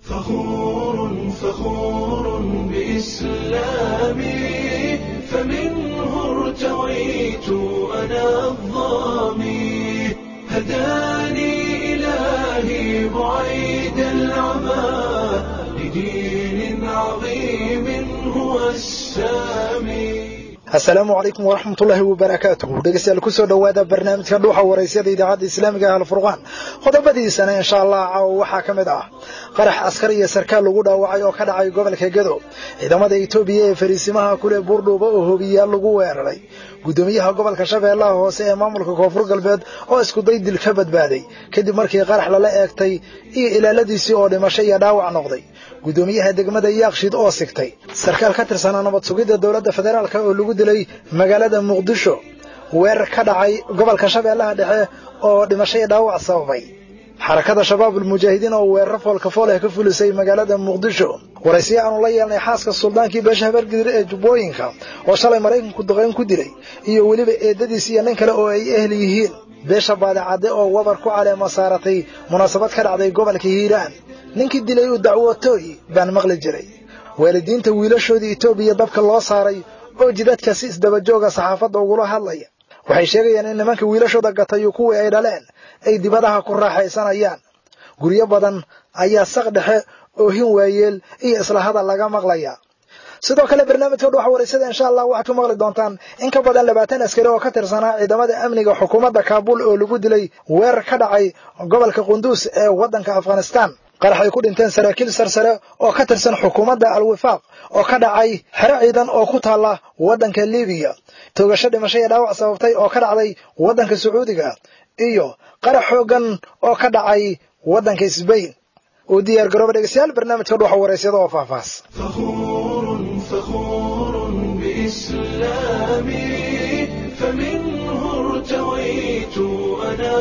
فخور فخور بإسلامي فمنه ارتويت أنا الظامي هداني إلهي بعيد العمى لدين عظيم هو السامي asalaamu calaykum waraxmatullaahi wabarakaatuhu dhegeystayaal kusoo dhowaada barnaamijka dhuuxa waraysyada idaacadda islaamiga ah alfurqaan qodobadiisana insha allah caawa waxaa ka mid ah qarax askar iyo sarkaal lagu dhaawacay oo ka dhacay gobolka gedo ciidamada etoobiya ee fariisimaha kule buurdhuuba oo hobiyaal lagu weeraray gudoomiyaha gobolka shabeellaha hoose ee maamulka koonfur galbeed oo iskuday dil ka badbaaday kadib markii qarax lala eegtay iyo ilaaladiisii oo dhimasho iyo dhaawac noqday gudoomiyaha degmada yaaqshid oo sigtay sarkaal ka tirsanaa nabad sugidda dowladda federaalk oo lagu dilay magaalada muqdisho weerar ka dhacay gobolka shabeellaha dhexe oo dhimasho iyo dhaawac sababay xarakada shabaabul mujaahidiin oo weeraro foolkafool ah ka fulisay magaalada muqdisho waraysiya aanu la yeelnay xaaska suldaankii beesha habargidir ee jubbooyinka oo shalay maraykanku duqayn ku dilay iyo weliba eedadiis iyo nin kale oo ay ehel yihiin beesha baadicadde oo wabar ku caleema saaratay munaasabad ka dhacday gobolka hiiraan ninkii dilay uu dacwootooy baan maqli jiray waalidiinta wiilashoodii etoobiya dabka loo saaray oo jidadka si isdabajooga saxaafadda ugula hadlaya waxay sheegayaan in nimanka wiilashooda gatayo kuwii ay dhaleen ay dibadaha ku raaxaysanayaan guryo badan ayaa saq dhexe oohin waayeel iyo isla hadal laga maqlaya sidoo kale barnaamijka dhuuxa waraysada insha allah waxaad ku maqli doontaan in ka badan labaatan askari oo ka tirsanaa ciidamada amniga xukuumadda kaabuul oo lagu dilay weerar ka dhacay gobolka qunduus ee waddanka afghanistan qarax ay ku dhinteen saraakiil sarsare oo ka tirsan xukuumadda al-wifaaq oo ka dhacay xero ciidan oo ku taalla waddanka libiya toogasho dhimasho iyo dhaawac sababtay oo ka dhacday waddanka sacuudiga iyo qarax xooggan oo ka dhacay waddanka sbain u diyaar garooba dhegeystayaal barnaamijka dhuuxa waraysyada oo faahfaahs فخور فخور بإسلامي فمنه ارتويت أنا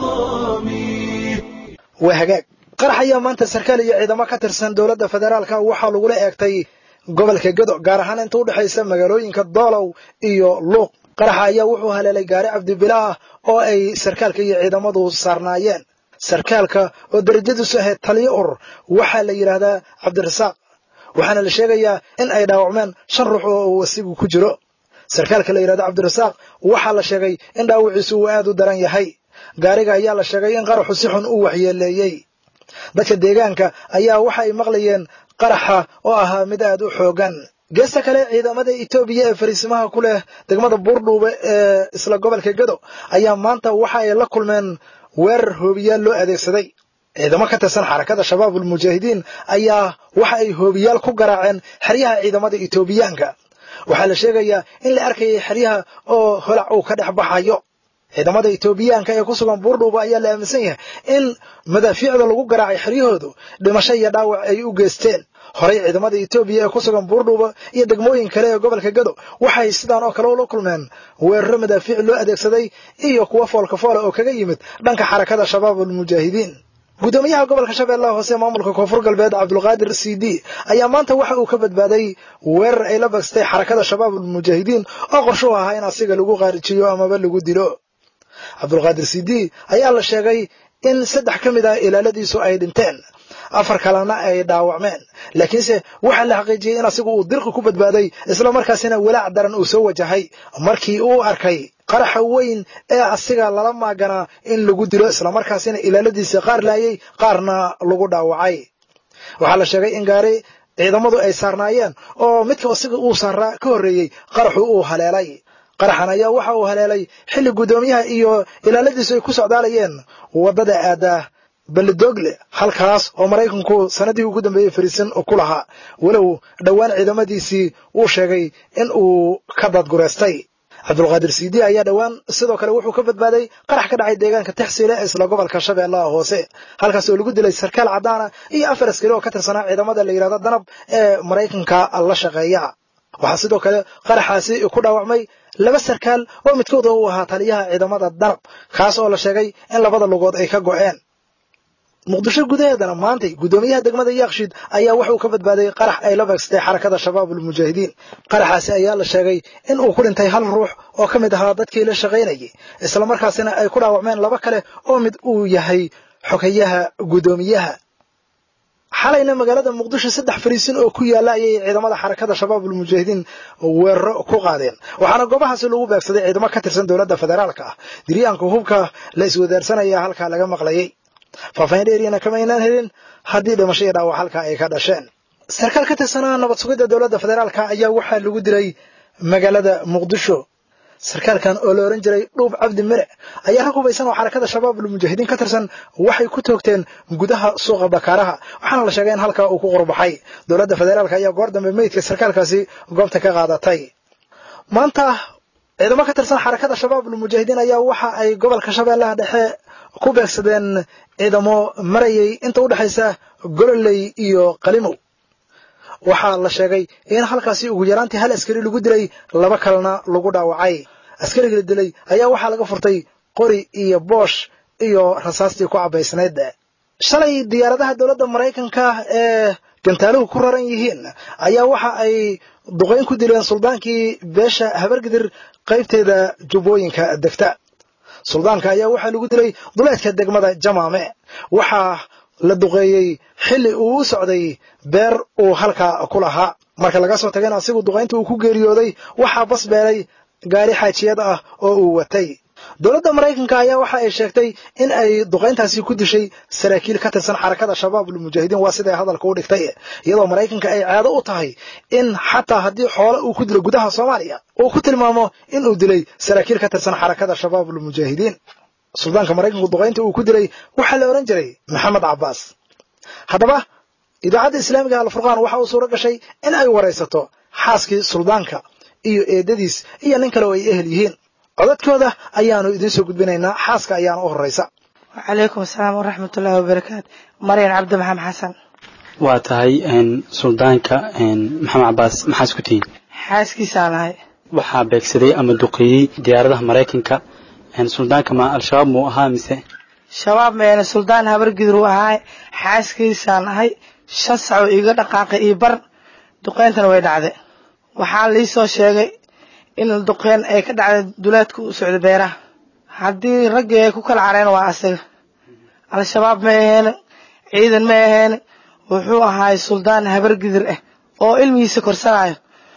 الظامي waa hagaag qarax ayaa maanta sarkaal iyo ciidamo ka tirsan dowladda federaalka waxaa lagula eegtay gobolka gedo gaar ahaan inta u dhexaysa magaalooyinka doolow iyo luuq qaraxa ayaa wuxuu haleelay gaari cabdibilaah oo ay sarkaalka iyo ciidamadu saarnaayeen sarkaalka oo darajadiisu ahayd taliyo urur waxaa la yidhaahdaa cabdirasaaq waxaana la sheegayaa in ay dhaawacmeen shan ruux oo uu asigu ku jiro sarkaalka la yidhahdo cabdirasaaq waxaa la sheegay in dhaawiciisu uu aad u daran yahay gaariga ayaa la sheegay in qaraxu si xun u waxyeeleeyey dadka deegaanka ayaa waxa ay maqlayeen qaraxa oo ahaa mid aad u xoogan geesta kale ciidamada etoobiya ee fariisimaha ku leh degmada buurdhuube ee isla gobolka gedo ayaa maanta waxa ay la kulmeen weerar hoobiyaal loo adeegsaday ciidamo ka tirsan xarakada shabaabul mujaahidiin ayaa waxa ay hoobiyaal ku garaaceen xeryaha ciidamada etoobiyaanka waxaa la sheegayaa in la arkayay xeryaha oo holac uu ka dhex baxayo ciidamada etoobiyaanka ee ku sugan buurdhuuba ayaa la aaminsan yahay in madaafiicda lagu garaacay xeryahoodu dhimasho iyo dhaawac ay u geysteen horey ciidamada etoobiya ee ku sugan buurdhuuba iyo degmooyin kale ee gobolka gedo waxay sidaan oo kale ula kulmeen weeraro madaafiic loo adeegsaday iyo kuwa foolkafoola oo kaga yimid dhanka xarakada shabaabul mujaahidiin gudoomiyaha gobolka shabeellaha hoose maamulka koonfur galbeed cabdulqaadir c d ayaa maanta waxa uu ka badbaaday weerar ay la bagstay xarakada shabaabul mujaahidiin oo qorshuhu ahaa in asiga lagu qaarijiyo amaba lagu dilo cabdulqaadir c d ayaa la sheegay in saddex ka mid ah ilaaladiisu ay dhinteen afar kalena ay dhaawacmeen laakiinse waxaa la xaqiijiyey in asigu uu dirqi ku badbaaday isla markaasina walaac daran uu soo wajahay markii uu arkay qaraxa weyn ee asiga lala maaganaa in lagu dilo islamarkaasina ilaaladiisa qaar laayay qaarna lagu dhaawacay waxaa la sheegay in gaari ciidamadu ay saarnaayeen oo midka asiga uu saaraa ka horreeyey qaraxu uu haleelay qaraxan ayaa waxa uu haleelay xilli guddoomiyaha iyo ilaaladiisu ay ku socdaalayeen waddada aadaa ballidogle halkaas oo maraykanku sanadihii ugu dambeeyey fariisan ku lahaa walow dhowaan ciidamadiisii uu sheegay in uu ka dadgureystay cabdulqaadir c d ayaa dhowaan sidoo kale wuxuu ka badbaaday qarax ka dhacay deegaanka texsile ee isla gobolka shabeellaha hoose halkaas oo lagu dilay sarkaal caddaana iyo afar askari oo ka tirsanaa ciidamada la yidhahdo danab ee maraykanka la shaqeeya waxaa sidoo kale qaraxaasi ku dhaawacmay laba sarkaal oo midkooda uu ahaa taliyaha ciidamada danab kaas oo la sheegay in labada lugood ay ka go'een muqdisho gudaheedana maantay guddoomiyaha degmada yaakshid ayaa wuxuu ka badbaaday qarax ay la beegsatay xarakada shabaabul mujaahidiin qaraxaasi ayaa la sheegay in uu ku dhintay hal ruux oo ka mid ahaa dadkii la shaqaynayay islamarkaasina ay ku dhaawacmeen laba kale oo mid uu yahay xogayaha guddoomiyaha xalayna magaalada muqdisho saddex fariisin oo ku yaalla ayay ciidamada xarakada shabaabul mujaahidiin weeraro ku qaadeen waxaana goobahaasi lagu beegsaday ciidamo ka tirsan dowladda federaalka ah diryaanka hubka la iswadaarsanaya halkaa laga maqlayay faahfaahin dheeriyana kama aynaan helin haddii dhimasho iyo dhaawac halkaa ay ka dhasheen sarkaal ka tirsanaa nabad sugidda dowladda federaalka ayaa waxaa lagu dilay magaalada muqdisho sarkaalkan oo la ohan jiray dhuub cabdi mire ayaa rag hubaysan oo xarakada shabaabul mujaahidiin ka tirsan waxay ku toogteen gudaha suuqa bakaaraha waxaana la sheegay in halkaa uu ku qurbaxay dowladda federaalk ayaa goor dambe meydka sarkaalkaasi goobta ka qaadatay maanta ciidamo ka tirsan xarakada shabaabul mujaahidiin ayaa waxa ay gobolka shabeellaha dhexe ku beegsadeen ciidamo marayay inta u dhexaysa gololey iyo qalimow waxaa la sheegay in halkaasi ugu yaraantii hal askari lagu dilay laba kalena lagu dhaawacay askariga la dilay ayaa waxaa laga furtay qori iyo boosh iyo rasaastii ku cabaysnayd shalay diyaaradaha dowladda maraykanka ee gantaaluhu ku raran yihiin ayaa waxa ay duqayn ku dileen suldaankii beesha habargidir qaybteeda jubbooyinka degta suldaanka ayaa waxaa lagu dilay duleedka degmada jamaame waxaa la duqeeyey xilli uu u socday beer uu halkaa ku lahaa marka laga soo tagayna asigu duqaynta uu ku geeriyooday waxaa bas beelay gaari xaajiyad ah oo uu watay dowladda maraykanka ayaa waxa ay sheegtay in ay duqayntaasi ku dishay saraakiil ka tirsan xarakada shabaabul mujaahidiin waa siday hadalka u dhigtay iyadoo maraykanka ay caado u tahay in xataa haddii xoole uu ku dilo gudaha soomaaliya uu ku tilmaamo in uu dilay saraakiil ka tirsan xarakada shabaabul mujaahidiin suldaanka maraykanku duqaynta uu ku dilay waxaa la odhan jiray maxamed cabbaas haddaba idaacadda islaamiga alfurqaan waxa uu suuro gashay in ay waraysato xaaskii suldaanka iyo eedadiis iyo nin kale oo ay ehel yihiin codadkooda ayaanu idiin soo gudbinaynaa xaaska ayaana u horraysa wacalaykum asalaam waraxmatullaahi wabarakaatu maryan cabdi maxamed xasan waa tahay suldaanka maxamed cabbaas maxaas ku tihiin xaaskiisaan ahay waxaa beegsaday ama duqeeyey diyaaradaha maraykanka suldaanka ma al-shabaab muu ahaa mise shabaab meena suldaan habargidur ahaay xaaskiisaan ahay shan sacoo iiga dhaqaaqay iyo bar duqeyntana way dhacday waxaa liisoo sheegay in duqeyn ay ka dhacday duleedka u socda beeraha haddii raggii ay ku kala careen waa asaga al-shabaab ma aheene ciidan ma aheene wuxuu ahaay suldaan habargidir ah oo ilmigiisa korsanayo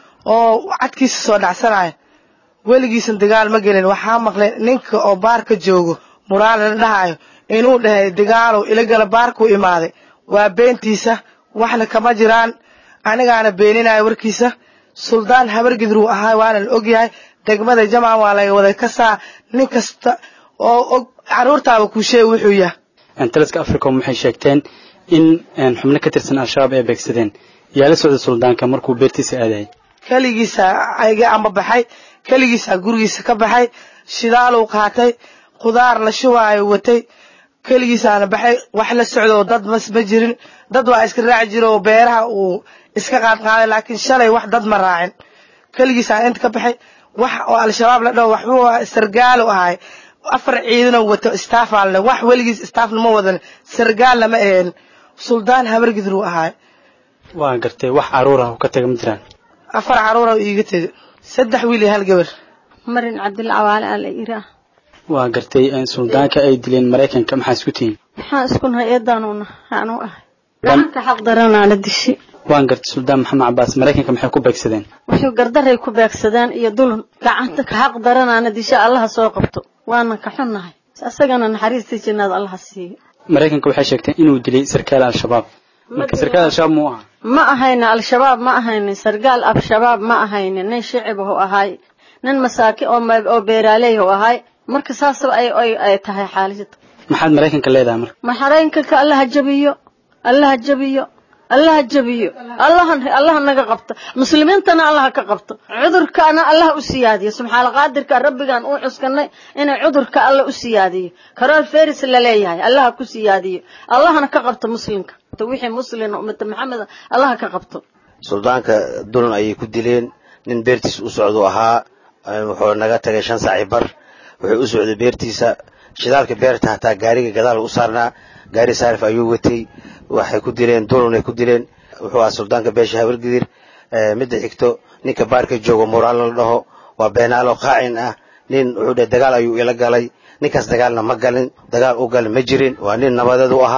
oo cadkiisa soo dhacsanayo weligiisan dagaal ma gelin waxaa maqlay ninka oo baarka joogo muraale la dhahayo inuu dhahay dagaalow ilagala baarkuu imaaday waa beentiisa waxna kama jiraan anigaana beeninayo warkiisa suldaan habargidruu ahaa waana la ogyahay degmada jamcan waa laga waday kasaa nin kasta oo og caruurtaaba kuu sheeg wuxuu yahay taliska africom waxay sheegteen in xubno ka tirsan al-shabaab ay beegsadeen yaa la socda suldaanka markuu beertiisa aadayay keligiisa ayga amba baxay keligiisaa gurigiisa ka baxay shidaaluu qaatay khudaar la shubaayo watay keligiisaana baxay wax la socdoo dad mas ma jirin dad waa iska raaci jira oo beeraha uu iska qaadqaaday laakiin shalay wax dad ma raacin keligiisaa inta ka baxay wax oo al-shabaab la dhaho waxbuu sargaalu ahay afar ciidanoo wato staafaalne wax weligiis staafna ma wadan sargaalna ma aheen suldaan habargidruu ahaay waa gartay wax caruur ah ka taga ma jiraan afar caruura iiga tega saddex wiil iyo hal gabar marin cabdilla cawaale aa la iraa waa gartay suldaanka ay dileen maraykanka maxaa isku tihiin maxaa isku nahay eedaanuna aanu ahay gacanka xaq daranaana dishi waan gartay suldaan maxamed cabbaas maraykanka maxay ku beegsadeen wuxuu gardaray ku beegsadeen iyo dulun gacanta ka xaq daranaana disha allaha soo qabto waana ka xunnahay isagana naxariistii jinnaada allaha siiyo maraykanka waxay sheegteen inuu dilay sarkaal al-shabaab marka sarkaal al-shabaab muu ahaa ma ahayna al-shabaab ma ahaynin sargaal al-shabaab ma ahaynin nin shicib u ahay nin masaaki oo beeraaley u ahay marka saasaba ay ay tahay xaalada maxaad maraykanka leedahay marka maraykanka allaha jabiyo allaha jabiyo allaha jabiyo allaha allaha naga qabto muslimiintana allaha ka qabto cudurkaana allaha u siyaadiyo subxaana qaadirka rabbigan uu cuskanay inay cudurka alla u siyaadiyo karool feris la leeyahay allaha ku siyaadiyo allahana ka qabto muslimka wixii muslin ummata maxamed allaha ka qabto suldaanka dulan ayay ku dileen nin beertiis u socdu ahaa wuxuu naga tagay shan saaci bar wuxuu u socday beertiisa shidaalka beerta hataa gaariga gadaal u saarnaa gaari saarif ayuu watay waxay ku dileen dulunay ku dileen wuxuu ahaa suldaanka beesha habargidir midda xigto ninka baarka joogo muraal la dhaho waa beenaalo qaacin ah nin wuxuu dhahay dagaal ayuu ila galay ninkaas dagaalna ma galin dagaal u galin ma jirin waa nin nabadeed u ahaa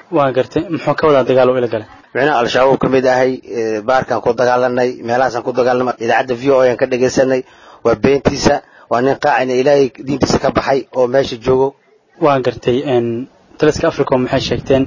waa gartay muxuu ka wadaa dagaal oo ila galay micnaha al-shabaab ka mid ahay baarkaan ku dagaalanay meelahaasaan ku dagaalanay idaacadda v o aan ka dhegaysanay waa beentiisa waa nin qaacina ilaahay diintiisa ka baxay oo meesha joogo waa gartay taliska africom waxay sheegteen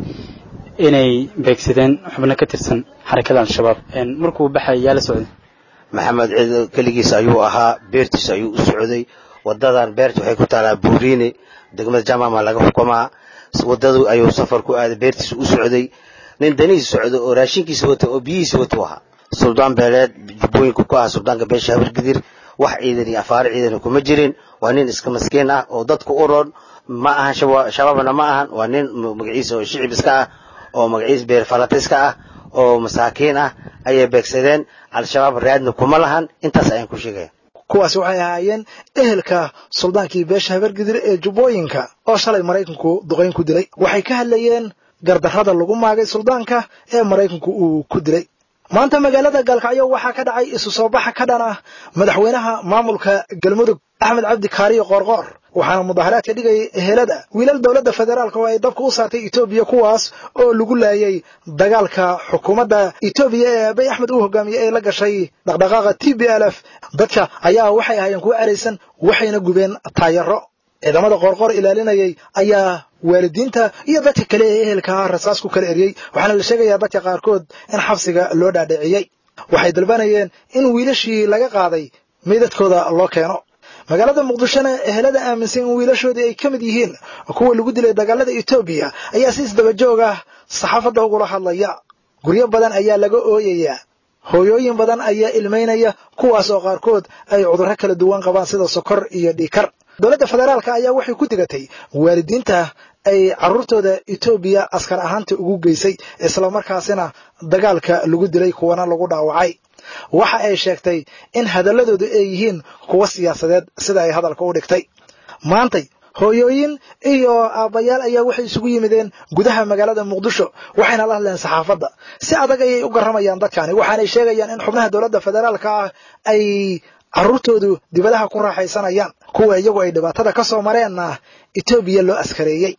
inay beegsadeen xubno ka tirsan xarakada al-shabaab markuu baxay yaa la socday maxamed ciid keligiis ayuu ahaa beertiisa ayuu u socday wadadan beerta waxay ku taalaa buuriine degmada jamama laga xukumaa wadadu ayuu safar ku aaday beertiisa u socday nin danihiisa socdo oo raashinkiisa wata oo biyihiisa wata u ahaa suldaan beeleed jubbooyinka ku ah suldaanka beesha habargidir wax ciidan iyo afaare ciidan kuma jirin waa nin iska maskiin ah oo dadka u roon ma ahan shabaabna ma ahan waa nin magaciisa oo shicib iska ah oo magaciisa beerfalatiska ah oo masaakiin ah ayay beegsadeen al-shabaab raadna kuma lahan intaas ayaan ku sheegaya kuwaasi waxay ahaayeen ehelka suldaankii beesha habargidir ee jubbooyinka oo shalay maraykanku duqayn ku dilay waxay ka hadlayeen gardarrada lagu maagay suldaanka ee maraykanku uu ku dilay maanta magaalada gaalkacyo waxaa ka dhacay isu soo baxa ka dhan ah madaxweynaha maamulka galmudug axmed cabdi kaariyo qoorqoor waxaana mudaharaadka dhigayay ehelada wiilal dowladda federaalk oo ay dabka u saartay etoobiya kuwaas oo lagu laayay dagaalka xukuumadda etoobiya ee abiy axmed uu hogaamiyey ee la gashay dhaqdhaqaaqa t b l f dadka ayaa waxay ahaayeen kuwo eraysan waxayna gubeen taayaro ciidamada qoorqoor ilaalinayay ayaa waalidiinta iyo dadka kale ee ehelka ah rasaas ku kala eriyey waxaana la sheegayaa dadka qaarkood in xabsiga loo dhaadhiciyey waxay dalbanayeen in wiilashii laga qaaday meydadkooda loo keeno magaalada muqdishona ehelada aaminsan in wiilashoodii ay ka mid yihiin kuwa lagu dilay dagaalada etoobiya ayaa si isdabajoog ah saxaafadda ugula hadlaya guryo badan ayaa laga ooyayaa hooyooyin badan ayaa ilmaynaya kuwaas oo qaarkood ay cudurro kala duwan qabaan sida sokor iyo dhiikar dowladda federaalka ayaa waxay ku digatay waalidiinta ay carruurtooda etoobiya askar ahaanta ugu geysay islamarkaasina dagaalka lagu dilay kuwana lagu dhaawacay waxa ay sheegtay in hadalladoodu ay yihiin kuwo siyaasadeed sida ay hadalka u dhigtay maantay hooyooyin iyo aabbayaal ayaa waxay isugu yimideen gudaha magaalada muqdisho waxayna la hadleen saxaafadda si adag ayay u garramayaan dadkani waxaanay sheegayaan in xubnaha dowladda federaalka ah ay carruurtoodu dibadaha ku raaxaysanayaan kuwa iyagu ay dhibaatada ka soo mareenna etoobiya loo askareeyey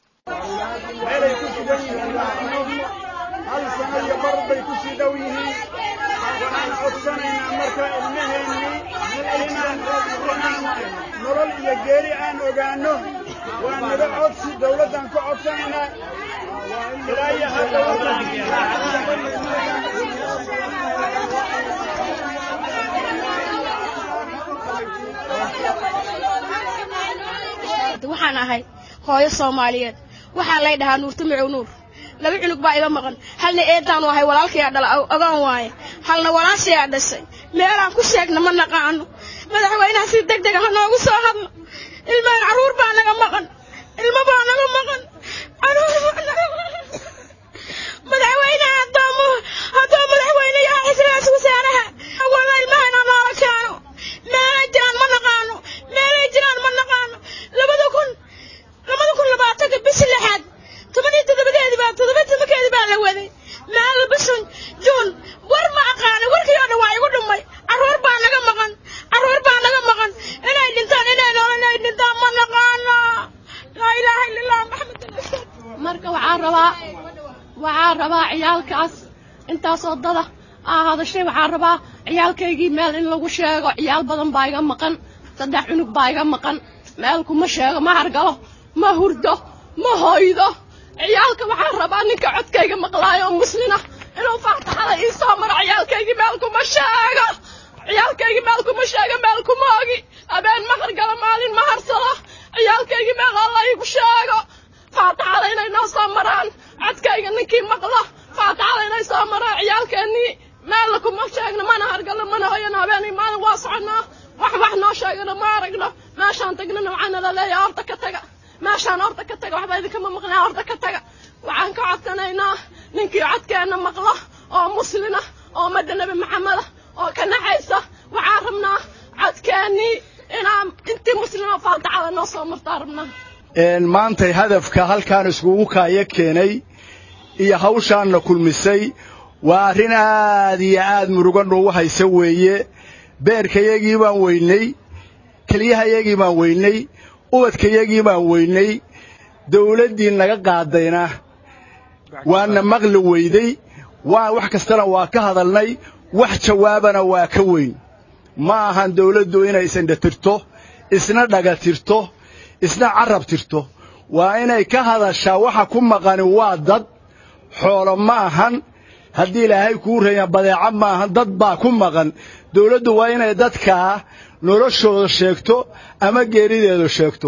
meelay ku sugan yihiin hal sano iyo bar bay ku sii dhow yihiin waxaan codsanaynaa marka ilmaheennii inaan nolol iyo geeri aan ogaanno waa naga codsi dawladdan ka codsanaynaa ilaa iyo hadda waxaan ahay hooyo soomaaliyeed waxaa lay dhahaa nuurta macow nuur laba cunug baa iga maqan halna eedaan ahay walaalkayaa dhala ogaan waaye halna walaashayaa dhashay meelaan ku sheegna ma naqaano madaxweynaha si deg dega ha noogu soo hadlo ilmahan carruur baa naga maqan ilmo baa naga maqan carruur baa naga maqan madaxweynaha haddoomu haddoo madaxweyne yahay ra-iisul wasaaraha walla ilmahana noola keeno meelay jiraan ma naqaano meelay jiraan ma naqaano labada kun labada kun labaatanka bishii lixaad toban iyo toddobadeedii baa toddoba tobankeedii baa la waday meel bishan juun war ma aqaana warkii oo dhan waa igu dhumay carruur baa naga maqan carruur baa naga maqan inay dhintaan inay nool inay dhintaan ma naqaano laa ilaaha illa allah maxamed marka waxaan rabaa waxaan rabaa ciyaalkaas intaasoo dada aa hadashay waxaan rabaa ciyaalkaygii meel in lagu sheego ciyaal badan baa iga maqan saddex cunug baa iga maqan meel kuma sheego ma hargalo ma hurdo ma hoydo ciyaalka waxaan rabaa ninka codkayga maqlaayo oo muslina inuu faataxada ii soo maro ciyaalkaygii meel kuma sheego ciyaalkaygii meel kuma sheego meel kuma ogi habeen ma hargalo maalin ma harsado ciyaalkaygii meel alla iigu sheego faataxada inay noo soo maraan codkayga ninkii maqlo faataxada inay soo maraan ciyaalkeennii meel kuma sheegno mana hargalo mana hoyano habeenay maalin waa soconaa wax wax noo sheegana ma aragno meeshaan tagnana waxaana la leeyahay horta ka taga meeshaan horta ka taga waxba idinkama maqnaa horta ka taga waxaan ka codsanaynaa ninkii codkeenna maqlo oo muslina oo madda nebi maxameda oo ka naxaysa waxaan rabnaa codkeennii inaan intii muslima faataxada noo soo martaa rabnaa maantay hadafka halkaan iskugu kaaya keenay iyo hawshaanna kulmisay waa arrin aad iyo aad muruga noogu haysa weeye beerkayagii baan weynay keliyahayagii baan weynay ubadkayagii baan weynay dawladdii naga qaadayna waana maqli weyday waa wax kastana waa ka hadalnay wax jawaabana waa ka weyn ma ahan dawladdu inay isindhatirto isna dhagatirto isna carab tirto waa inay ka hadashaa waxa ku maqani waa dad xoolo ma ahan haddii ilaahay kuu reeya badeeco ma ahan dad baa ku maqan dawladdu waa inay dadkaa noloshooda sheegto ama geerideeda sheegto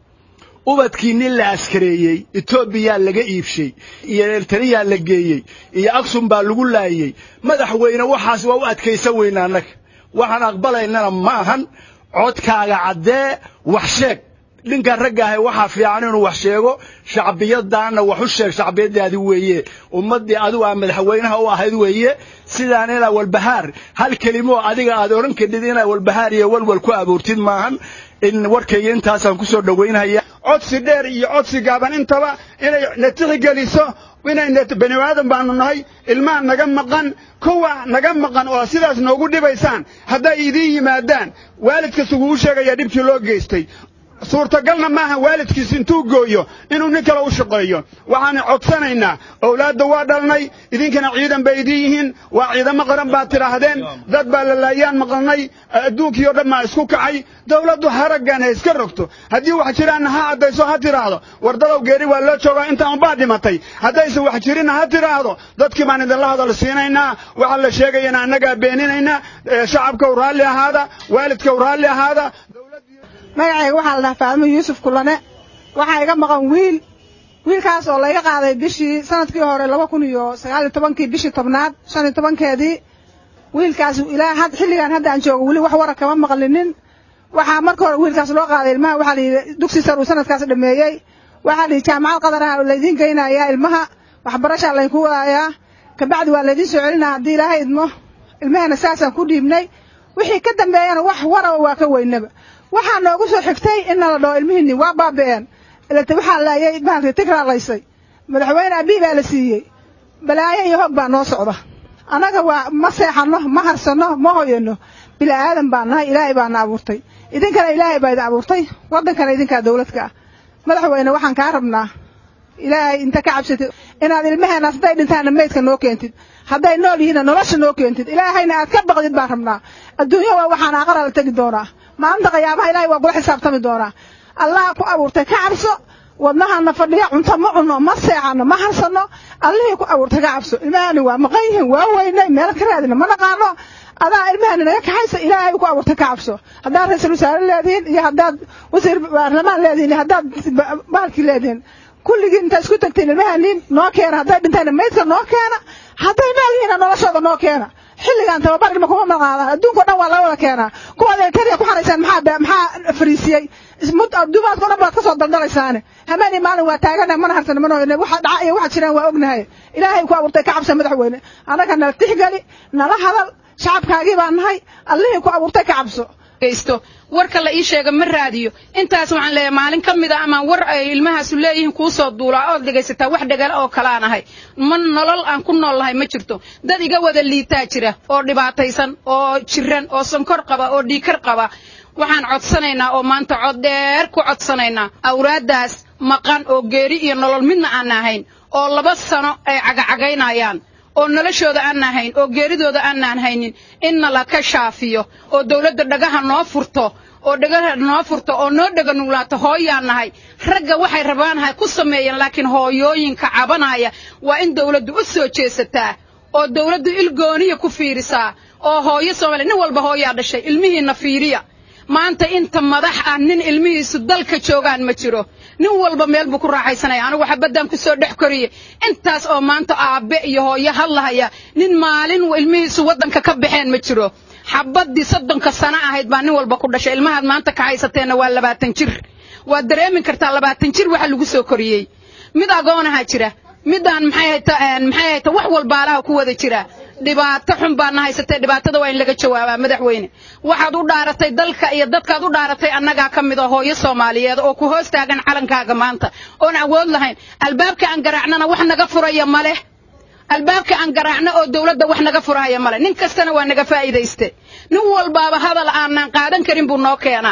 ubadkii nin la askareeyey etoobiyaa laga iibshay iyo ertariyaa la geeyey iyo aksum baa lagu laayey madaxweyne waxaas waa u adkaysan weyna annaga waxaan aqbalaynana ma ahan codkaaga caddee wax sheeg ninkan ragga ahay waxaa fiican inuu wax sheego shacbiyadaanna wax u sheeg shacbiyadaadi weeye ummaddii adigu aa madaxweynaha u ahayd weeye sidaan inaa walbahaar hal kelimo adiga aad odhan kadhid inaa walbahaar iyo walwal ku abuurtid maahan in warkayga intaasaan ku soo dhowaynhaya codsi dheer iyo codsi gaaban intaba inay na tixgeliso inay bani aadan baanu nahay ilmaha naga maqan kuwa naga maqan oo sidaas noogu dhibaysaan hadday idiin yimaadaan waalidkas uguu sheegaya dhibkii loo geystay suurtagalna maaha waalidkiis intuu gooyo inuu nin kale u shaqeeyo waxaan codsanaynaa owlaadda waa dhalnay idinkana ciidan bay idiin yihiin waa ciidamo qaran baad tidhaahdeen dad baa la laayaan maqalnay adduunkii oo dhan baa isku kacay dawladdu haraggan ha iska rogto haddii wax jiraanna ha caddayso ha tidhaahdo wardadow geeri waa loo joogaa intaan baa dhimatay haddaysan wax jirinna ha tidhaahdo dadkii baan idinla hadal siinaynaa waxa la sheegayana annagaa beeninaynaa shacabkaw raalli ahaada waalidkaw raalli ahaada magacayga waxaa la dhahaa faadimo yuusuf kulane waxaa iga maqan wiil wiilkaas oo layga qaaday bishii sanadkii hore laba kun iyo sagaal iyo tobankii bishii tobnaad shan iyo tobankeedii wiilkaas ilaa had xilligan hadda aan joogo weli wax wara kama maqlinin waxaa marka hore wiilkaas loo qaaday ilmaha waxaa la yidhi dugsi sar uu sanadkaas dhameeyey waxaa la yidhi jaamacad qadar ah oo laydiin geynayaa ilmaha waxbarashaa laydinku wadayaa kabacdi waa laydiin soo celinaa haddii ilaahay idmo ilmahana saasaan ku dhiibnay wixii ka dambeeyana wax waraba waa ka weynaba waxaa noogu soo xigtay in nala dhaho ilmihiinni waa baabi'een ilata waxaa laayay bahalkii tigraa laysay madaxweyne abii baa la siiyey balaayo iyo hoog baa noo socda annaga waa ma seexanno ma harsanno ma hoyanno bila'aadan baan nahay ilaahay baana abuurtay idinkana ilaahay baa idin abuurtay waddankana idinkaa dawladka ah madaxweyne waxaan kaa rabnaa ilaahay inta ka cabsatid inaad ilmaheenaas hadday dhintaanna meydka noo keentid hadday nool yihiinna nolosha noo keentid ilaahayna aad ka baqdid baan rabnaa adduunya waa waxaan aqara la tegi doonaa maalinta qiyaabaha ilaahay waa kula xisaabtami doonaa allaha ku abuurtay ka cabso wadnahana fadhiya cunto ma cunno ma seexanno ma harsanno allihii ku abuurtay ka cabso ilmahani waa maqan yihiin waa weynay meel ka raadina ma naqaano adaa ilmahani naga kaxaysa ilaahay ku abuurtay ka cabso haddaad ra-iisul wasaare leedihiin iyo haddaad wasiir baarlamaan leedihiin iyo haddaad bahalkii leedihiin kulligiin intaa isku tagtiin ilmahani noo keena hadday dhintayna maydka noo keena hadday nool yihiinna noloshooda noo keena xilligan tababar ilma kuma maqaadaan adduunka o dhan waa laga wada keenaa kuwaad eltariya ku xaraysaan maxaa maxaa fariisiyey dumaadka o dhan baad ka soo daldalaysaane hameeni maalin waa taagana mana harsana mana hoyne waxa dhaca iyo waxa jiraan waa ognahay ilaahay ku abuurtay ka cabsa madaxweyne annaga nala tixgeli nala hadal shacabkaagii baan nahay allihii ku abuurtay ka cabso geysto warka la ii sheega ma raadiyo intaas waxaan leeyahay maalin ka mid a ama war ay ilmahaasu leeyihiin kuu soo duulaa ood dhegaysataa wax dhagala oo kalaan ahay ma nolol aan ku nool lahay ma jirto dad iga wada liitaa jira oo dhibaataysan oo jiran oo sonkor qaba oo dhiikar qaba waxaan codsanaynaa oo maanta cod dheer ku codsanaynaa awraaddaas maqan oo geeri iyo nolol midna aan ahayn oo laba sano ay cagacagaynayaan oo noloshooda aan ahayn oo geeridooda aanaan haynin inna la ka shaafiyo oo dawladda dhagaha noo furto oo dhagaha noo furto oo noo dhega nuglaato hooyaan nahay ragga waxay rabaanahay ku sameeyeen laakiin hooyooyinka cabanaya waa in dawladdu u soo jeesataa oo dawladdu ilgooniya ku fiirisaa oo hooyo soomaaliya nin walba hooyaa dhashay ilmihiinna fiiriya maanta inta madax ah nin ilmihiisu dalka joogaan ma jiro nin walba meel buu ku raaxaysanaya anigu xabaddan ku soo dhex koriye intaas oo maanta aabbe iyo hooyo hadlahaya nin maalin ilmihiisu waddanka ka baxeen ma jiro xabaddii soddonka sano ahayd baa nin walba ku dhashay ilmahaad maanta ka haysateenna waa labaatan jir waad dareemi kartaa labaatan jir waxa lagu soo koriyey mid agoonaha jira midaan maxay hayta maxay hayta wax walbaalaha ku wada jira dhibaato xun baana haysatee dhibaatada waa in laga jawaabaa madaxweyne waxaad u dhaaratay dalka iyo dadkaad u dhaaratay annagaa ka mid a hooyo soomaaliyeed oo ku hoos taagan calankaaga maanta oon awood lahayn albaabka aan garaacnana wax naga furaya ma leh albaabka aan garaacno oo dawladda wax naga furaya ma leh nin kastana waa naga faa'iidayste nin walbaaba hadal aanaan qaadan karin buu noo keenaa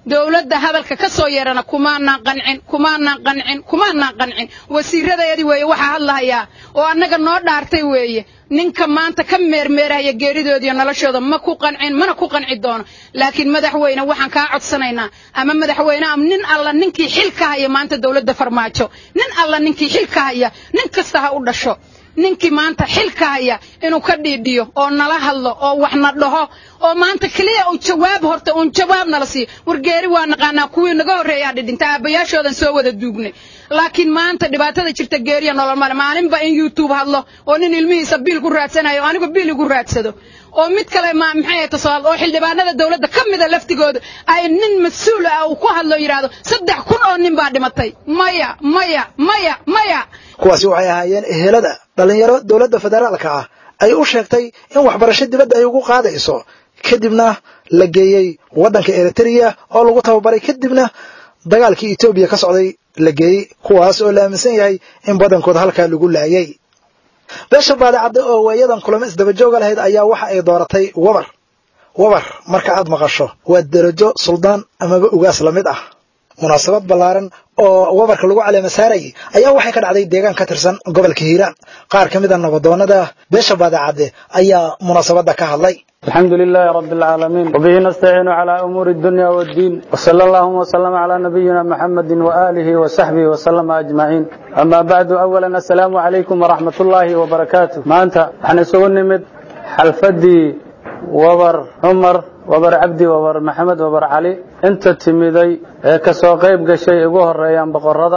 dowladda hadalka ka soo yeerana kumaanaan qancin kumaanaan qancin kumaanaan qancin wasiiradeedii weeye waxaa hadlahayaa oo annaga noo dhaartay weeye ninka maanta ka meermeerahaya geeridoodiiyo noloshooda ma ku qancin mana ku qanci doono laakiin madaxweyne waxaan kaa codsanaynaa ama madaxweyne ama nin alla ninkii xil ka haya maanta dowladda farmaajo nin alla ninkii xil ka haya nin kasta ha u dhasho ninkii maanta xilka haya inuu ka dhiidhiyo oo nala hadlo oo waxna dhaho oo maanta keliya uu jawaab horta uun jawaab nala siiyo wargeeri waa naqaanaa kuwii naga horreeyaa dhidhinta aabbayaashoodan soo wada duugnay laakiin maanta dhibaatada jirta geeriya nolol male maalinba in youtube hadlo oo nin ilmihiisa biil ku raadsanayo oo anigu biil igu raadsado oo mid kale ma maxay ahayd tasoal oo xildhibaanada dawladda ka mida laftigooda ay nin mas-uul ah uu ku hadlo yidhaahdo saddex kun oo nin baa dhimatay maya maya maya maya kuwaasi waxay ahaayeen ehelada dhallinyaro dowladda federaalka ah ay u sheegtay in waxbarasho dibadda ay ugu qaadayso kadibna la geeyey waddanka eritrea oo lagu tababaray kadibna dagaalkii etoobiya ka socday la geeyey kuwaas oo la aaminsan yahay in badankooda halkaa lagu laayay beesha baadicadde oo waayadan kulamo isdabajooga lahayd ayaa waxa ay dooratay wabar wabar marka aad maqasho waa derajo suldaan amaba ugaas la mid ah munaasabad ballaaran oo wabarka lagu caleema saarayay ayaa waxay ka dhacday deegaan ka tirsan gobolka hiiraan qaar ka mida nabadoonnada beesha baadicadde ayaa munaasabadda ka hadlay الحمد لله رب العالمين وبه نستعين على أمور الدنيا والدين وصلى الله وسلم على نبينا محمد وآله وصحبه وسلم أجمعين أما بعد أولا السلام عليكم ورحمة الله وبركاته ما أنت احنا سوى نمد حلفدي وبر عمر وبر عبدي وبر محمد وبر علي انت تميدي kasoo qayb gashay ugu horeeyaan boqorada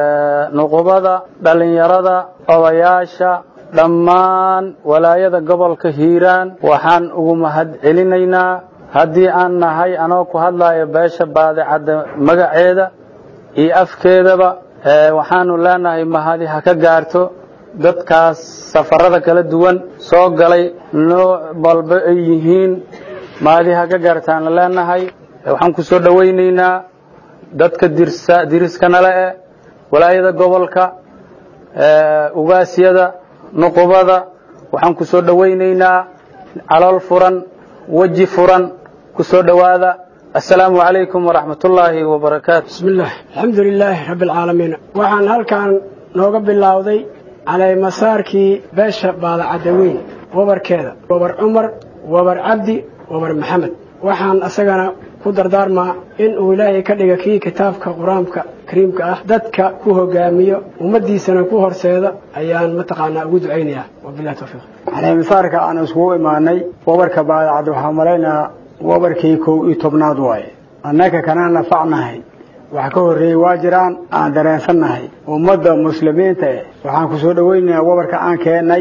nuqubada dhalinyarada odayaasha dhammaan walaayada gobolka hiiraan waxaan ugu mahad celinaynaa haddii aan nahay anoo ku hadlayo beesha baadicadda magaceeda iyo afkeedaba waxaanu leenahay mahadi ha ka gaarto dadkaas safarada kala duwan soo galay nooc walba ay yihiin mahadi ha ka gaartaana leenahay waxaan ku soo dhowaynaynaa dadka dirsa diriskana eh walaayada gobolka ugaasyada nuqubada waxaan ku soo dhowaynaynaa calool furan weji furan ku soo dhowaada assalaamu calaykum waraxmatullaahi wabarakaatu bismillaah alxamdu lilaahi rabbi alcaalamiin waxaan halkan nooga bilowday caleymasaarkii beesha baadacadda weyn wabarkeeda wabar cumar wabar cabdi wabar maxamed waxaan asagana ku dardaarmaa in uu ilaahay ka dhiga kii kitaabka qur-aanka kariimka ah dadka ku hogaamiyo ummaddiisana ku horseeda ayaan mataqaanaa ugu ducaynayaa wabilahi towfiiq caleymasaarka aan iskugu imaanay wabarka baadacad waxaa malaynayaa wabarkii kow iyo tobnaad waaye annaka kanaan nafacnahay wax ka horreeyey waa jiraan aan dareensannahay ummadda muslimiinta eh waxaan ku soo dhowaynayaa wabarka aan keennay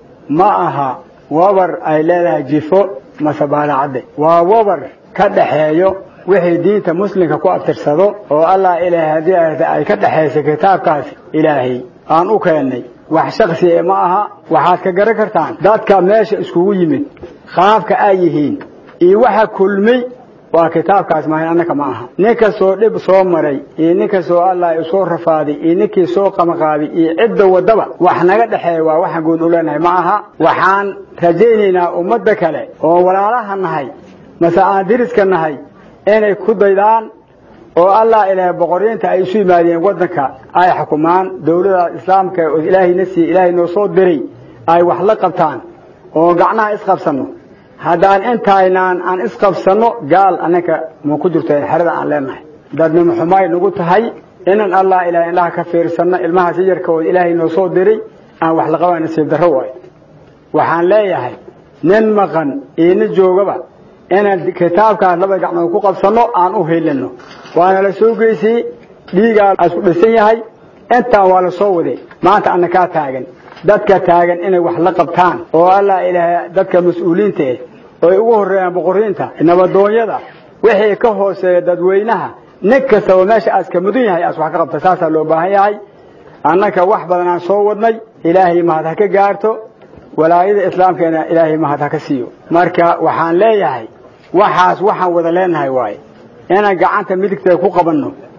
ma aha wabar ay leedahay jifo mase baadacadde waa wabar ka dhaxeeyo wixii diinta muslimka ku abtirsado oo allah ilaahay haddii ay ka dhexaysa kitaabkaasi ilaahay aan u keennay wax shaksi e ma aha waxaad ka garan kartaan dadka meesha iskugu yimid qaabka ay yihiin iyo waxa kulmay waa kitaabkaas maahan annaka ma aha nin kastoo dhib soo maray iyo nin kastoo allah usoo rafaaday iyo ninkii soo qamaqaaday iyo cidda waddaba wax naga dhexeeya waa waxaan guud u leenahay ma aha waxaan rajaynaynaa ummadda kale oo walaalaha nahay mase aan diriska nahay inay ku daydaan oo allah ilaahay boqoriinta ay isu yimaadeen waddanka ay xukumaan dawladda islaamka oo ilaahayna siiye ilaahay noo soo diray ay wax la qabtaan oo gacnaha isqabsanno haddaan intaynaan aan isqabsanno gaal annaka ma ku jirto xerada aan leenahay dadnimo xumaay nagu tahay inan allah ilahay indhaha ka fiirsanno ilmahaas yarka oo ilaahay noo soo diray aan wax la qaban nasiib darro waayo waxaan leeyahay nin maqan iyo nin joogaba inaan kitaabkaas laba gacmood ku qabsanno aan u helino waana la soo geysiyey dhiigaa isku dhisan yahay intaan waa la soo waday maanta anna kaa taagan dadka taagan inay wax la qabtaan oo allah ilaahay dadka mas-uuliinta eh oo ay ugu horreeyaan boqoriinta nabadoonyada wixii ka hooseeya dadweynaha nin kastaba meesha aas ka mudan yahay aas wax ka qabta saasaa loo baahan yahay annaka wax badan aan soo wadnay ilaahay mahad ha ka gaarto walaayada islaamkeena ilaahay mahad ha ka siiyo marka waxaan leeyahay waxaas waxaan wada leenahay waaye inaan gacanta midigteeda ku qabanno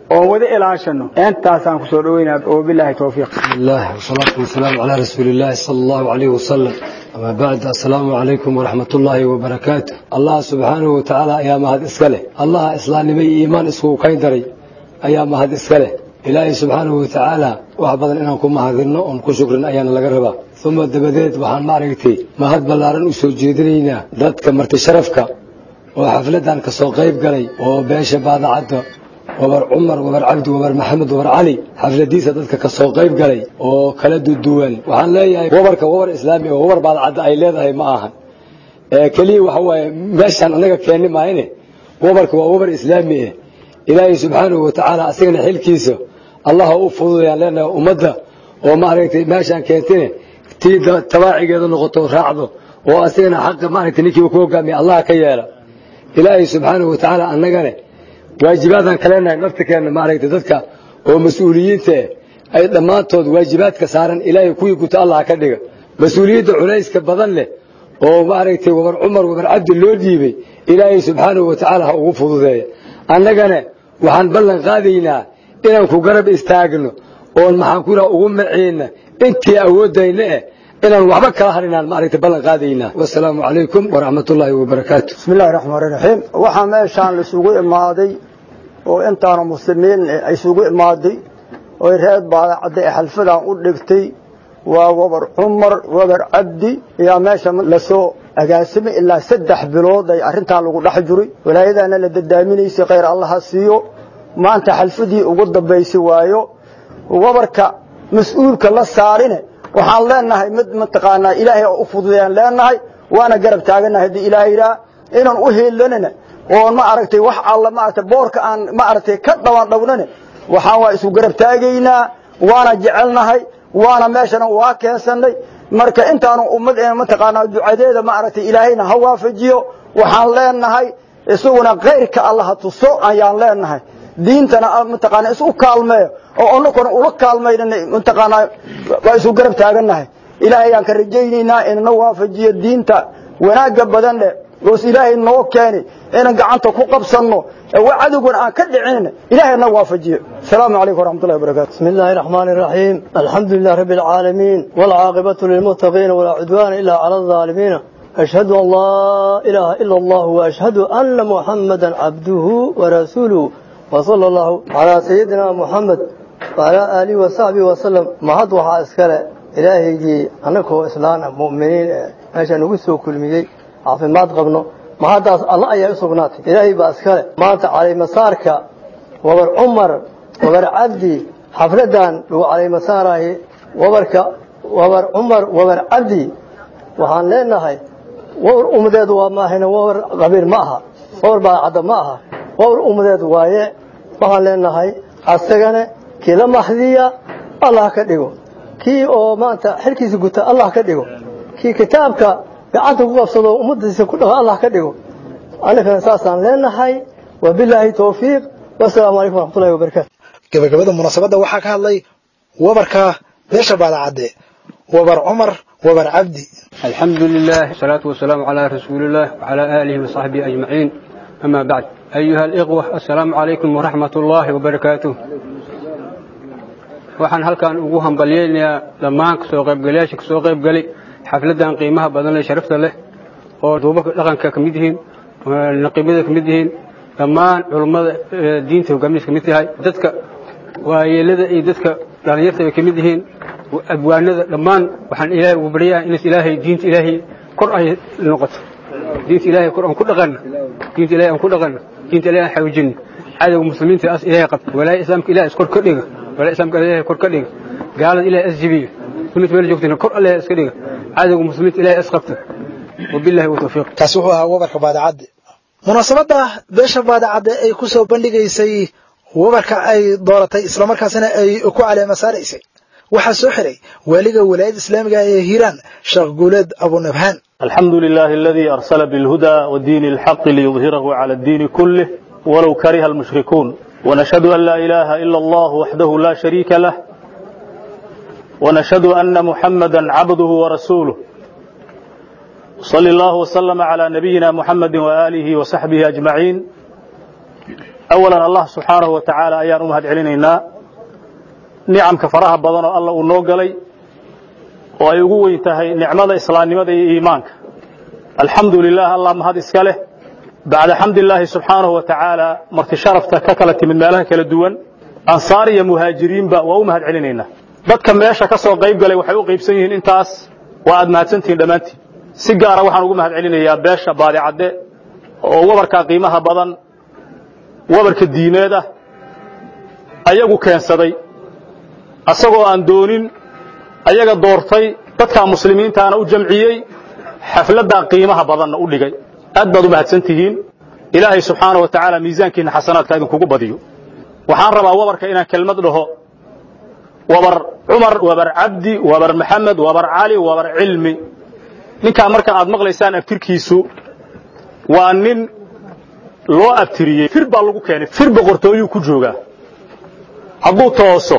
oon wada ilaashano intaasaan kusoo dhaweynaa wabilaahi towfiiq بسم الله والصلاة والسلام على رسول الله صلى الله عليه وسلم أما بعد السلام عليكم ورحمة الله وبركاته الله سبحانه وتعالى أيام هذا إسكاله الله إسلام نبي إيمان إسكو كين دري أيام هذا إسكاله إلهي سبحانه وتعالى وحبضا إنا نكون مهذرنا ونكون شكرا أيانا لقربا ثم دبديت وحان ماركتي ما هاد بلارن أسو جيدرينا دادك مرت شرفك وحفلدان كسو قيب قلي وبيش بعد عدو wabar cumar wabar cabdi wabar maxamed wabar cali xafladiisa dadka ka soo qayb galay oo kala duduwan waxaan leeyahay wabarka wabar islaami oo wabar baadcadda ay leedahay ma ahan keliya waxa waaye meeshaan annaga keenni maayne wabarka waa wabar islaami eh ilaahay subxaanahu watacaala asigana xilkiisa allah u fududayaan leenahay ummadda oo maaragtay meeshaan keentine tii tabaacigeeda noqoto raacdo oo asigana xaqa maaragtay ninkiiba ku hogaamiya allah ka yeela ilaahay subxaanahu watacaala annagane waajibaadaan kaleenahay naftirkeenna maaragtay dadka oo mas-uuliyiinta eh ay dhammaantood waajibaadka saaran ilaahay kuwii guta allah ka dhiga mas-uuliyadda culayska badan leh oo maaragtay wabar cumar wabar cabdi loo dhiibay ilaahay subxaanahu watacaala ha ugu fududeeya annagana waxaan ballan qaadaynaa inaan ku garab istaagno oon maxaan ku ugu maceyna intii awooddayna eh inaan waxba kala harinaan maaragtay ballan qaadaynaa wasalaamu calaykum waraxmatullaahi wabarakaatu بسم الله الرحمن الرحيم waxaa meeshaan la isugu imaaday oo intaanu muslimiin ay isugu imaaday oo reer baadacadda ee xalfadan u dhigtay waa wabar cumar wabar cabdi ayaa meesha lasoo agaasimay ilaa saddex bilood ay arrintan lagu dhex jiray walaayadana la dadaaminaysay khayr allaha siiyo maanta xalfadii ugu dambaysay waayo wabarka mas-uulka la saarine waxaan leenahay mid mataqaanaa ilaahay oo u fududayaan leenahay waana garab taaganahay haddii ilaahay yidhaah inaan u heelanina oo ma aragtay wax alla maaragtay boorka aan ma aragtay ka dhawan dhawnane waxaan waa isu garab taagaynaa waana jecelnahay waana meeshana waa keensanay marka intaanu ummad ee mataqaanaa ducadeeda ma aragtay ilaahayna ha waafajiyo waxaan leenahay isaguna khayrka allaha tuso ayaan leenahay diintana mataqaanaa isu kaalmeeyo oo annaguna ula kaalmaynana mataqaanaa waa isu garab taagannahay ilaahay aan ka rajaynaynaa inana waafajiyo diinta wanaagga badan leh oos ilaahay noo keeni inaan gacanta ku qabsanno wa cadowgana aan ka dhicin ilaahay na waafajiyo asalaamu calaykum waraxmatullahi wabarakatu بسم الله الرحمن الرحيم الحمد لله رب العالمين والعاقبة للمتقين ولا عدوان إلا على الظالمين أشهد أن لا إله إلا الله وأشهد أن محمدا عبده ورسوله وصلى الله على سيدنا محمد وعلى آله وصحبه وسلم ما هاد وحا اسكاله إلهي جي أنكو إسلام مؤمنين ماشا نقصو كل ميجي عافمات قبنو ما هاداس الله أيها سبنات إلهي بأسكاله ما أنت علي مسارك وبر عمر وبر عبدي حفلدان لو علي مساره وبرك وبر عمر وبر عبدي وحان لنا هاي وبر أمداد وما هنا وبر غبير معها وبر بعد معها وبر أمداد وايه waxaan leenahay asagana kii la maxdiya allah ka dhigo kii oo maanta xilkiisa guta allah ka dhigo kii kitaabka gacanta ku qabsado ummadiisa ku dhago allah ka dhigo annagana saasaan leenahay wabilaahi towfiiq wasalaamu calaykum waraxmatullahi wabarakaatu gabagabada munaasabadda waxaa ka hadlay wabarka beesha baadacadde wabar cumar wabar cabdi الحمد لله والصلاة والسلام على رسول الله وعلى آله وصحبه أجمعين أما بعد أيها الإخوة السلام عليكم ورحمة الله وبركاته waxaan halkan ugu hambalyeynayaa dhammaan kasoo qaybgalayaasha kasoo qaybgalay xafladan qiimaha badan leh sharafta leh oo duubabka dhaqanka ka mid yihiin naqiibada ka mid yihiin dhammaan culummada diinta hogaamiska ka mid tahay dadka waayeelada iyo dadka dhalinyarta ay ka mid yihiin abwaanada dhammaan waxaan ilaahay ugu baryayaa in ilaahay diinta ilaahay kor ay noqoto diinta ilaahay kor aan ku dhaqanno diinta ilaahay aan ku dhaqanno diinta ilaahay aan xawjinno cadowga muslimiinta as ilaahay qabta walaaya islaamka ilaahay iskor ka dhiga walaaya islaamka ilaahay kor ka dhiga gaalada ilaahay as jibiyo sunnata meel joogtayna kor ilaahay iska dhiga cadowga muslimiinta ilaahay as qabta wabillahi watawfiiq kaasi wuxuu ahaa wabarka baadacadde munaasabadda beesha baadacadde ay ku soo bandhigaysay wabarka ay dooratay islamarkaasina ay ku caleema saaraysay waxaa soo xiray waaliga walaayadda islaamiga ee hiiraan sheekh guuleed abunabhaan الحمد لله الذي أرسل بالهدى ودين الحق ليظهره على الدين كله ولو كره المشركون ونشهد أن لا إله إلا الله وحده لا شريك له ونشهد أن محمدا عبده ورسوله صلى الله وسلم على نبينا محمد وآله وصحبه أجمعين awalan allah subxaanahu wa tacaala ayaan u mahad celinaynaa nicamka faraha badan oo alla uu noo galay oo ay ugu weyn tahay nicmada islaamnimada iyo iimaanka alxamdu lilah allah mahad iska leh bacda xamdillaahi subxaanahu wa tacaala marti sharafta ka kala timid meelaha kala duwan ansaar iyo muhaajiriinba waa u mahad celinaynaa dadka meesha ka soo qayb galay waxay u qaybsan yihiin intaas waa aad mahadsantihiin dhammaantiin si gaara waxaan ugu mahad celinayaa beesha baadicadde oo wabarka qiimaha badan wabarka diimeed ah ayagu keensaday asagoo aan doonin ayaga doortay dadka muslimiintaana u jamciyey xafladdaa qiimaha badanna u dhigay aad baad u mahadsan tihiin ilaahay subxaanahu wa tacaala miisaankiinna xasanaadka idinkugu badiyo waxaan rabaa wabarka inaan kelmad dhaho wabar cumar wabar cabdi wabar maxamed wabar cali wabar cilmi ninkaa marka aad maqlaysaan abtirkiisu waa nin loo abtiriyey fir baa lagu keenay fir boqortooyuu ku joogaa hadduu tooso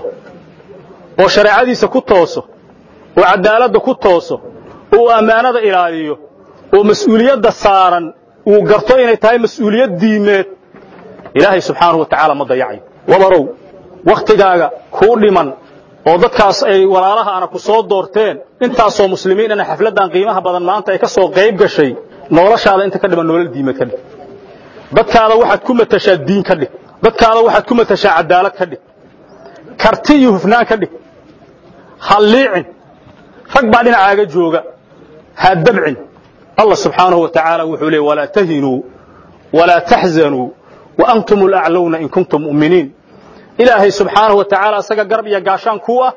oo shareecadiisa ku tooso oo cadaaladda ku tooso oo ammaanada ilaaliyo oo mas'uuliyadda saaran uu garto inay tahay mas'uuliyad diimeed ilaahay subxaanahu wa tacaala ma dayacayo wabarow wakhtigaaga kuu dhiman oo dadkaas ay walaalahaana ku soo doorteen intaasoo muslimiinana xafladdan qiimaha badan maanta ay ka soo qayb gashay noloshaada inta ka dhiman nolol diimeed ka dhig dadkaada waxaad ku matashaa diin ka dhig dadkaada waxaad ku matashaa cadaalad ka dhig karti iyo hufnaan ka dhig ha liicin rag baa dhinacaaga jooga ha dabcin allah subxaanahu wa tacaala wuxuu leey walaa tahinuu walaa taxzanuu wa antum alaclowna in kuntum mu'miniin ilaahay subxaanahu wa tacaala asaga garab iyo gaashaan kuu ah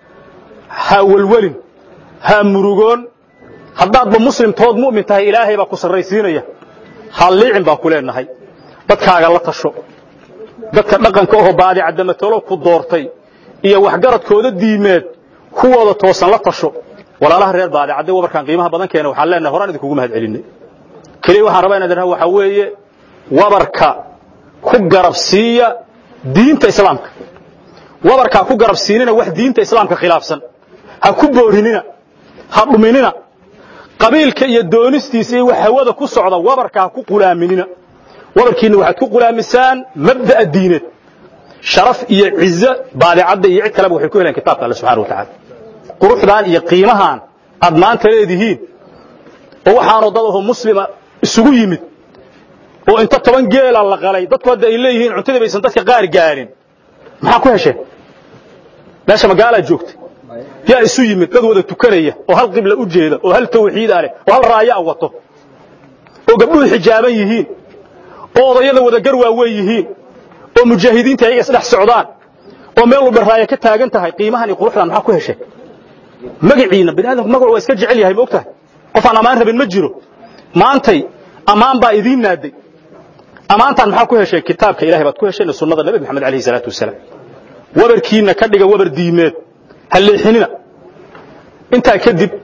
ha welwelin ha murugoon haddaadba muslimtood mu'min tahay ilaahay baa ku sarraysiinaya ha liicin baan ku leenahay dadkaaga la tasho dadka dhaqanka oho baadicadamatalo ku doortay iyo waxgaradkooda diimeed kuwooda toosan la tasho walaalaha reer baadicadde wabarkaan qiimaha badan keena waxaan leenahay horaan idinkugu mahad celinay keliya waxaan rabaa inaan idhaha waxaa weeye wabarka ku garabsiiya diinta islaamka wabarkaa ku garabsiinina wax diinta islaamka khilaafsan ha ku boorinina ha dhuminina qabiilka iyo doonistiisa iyo wax hawada ku socda wabarka ha ku qulaaminina wabarkiinna waxaad ku qulaamisaan mabda'a diineed sharaf iyo cizo baadicadda iyo cid kaleba waxay ku heleen kitaabka alle subxana wa tacaala quruxdan iyo qiimahan aad maanta leedihiin oo waxaanoo dad aho muslima isugu yimid oo inta toban geela la qalay dadku hadda ay leeyihiin cuntadii baysan dadka qaar gaarin maxaa ku hesheen meesha magaalaad joogta yaa isu yimid dad wada tukanaya oo hal qibla u jeeda oo hal tawxiida leh oo hal raaya wato oo gabdhuhu xijaaban yihiin oo odayada wada garwaaweyn yihiin oo mujaahidiinta ayaga isdhex socdaan oo meel walba raaya ka taagan tahay qiimahan iyo quruxdan maxaa ku hesheen magaciina bini aadamku magac waa iska jecel yahay ma ogtahay qof aan ammaan rabin ma jiro maantay ammaan baa idiin naaday ammaantaan maxaa ku hesheen kitaabka ilahay baad ku hesheen sunnada nabi maxamed alayhi salaatu wasalaam wabarkiina ka dhiga wabar diimeed ha leexinina intaa kadib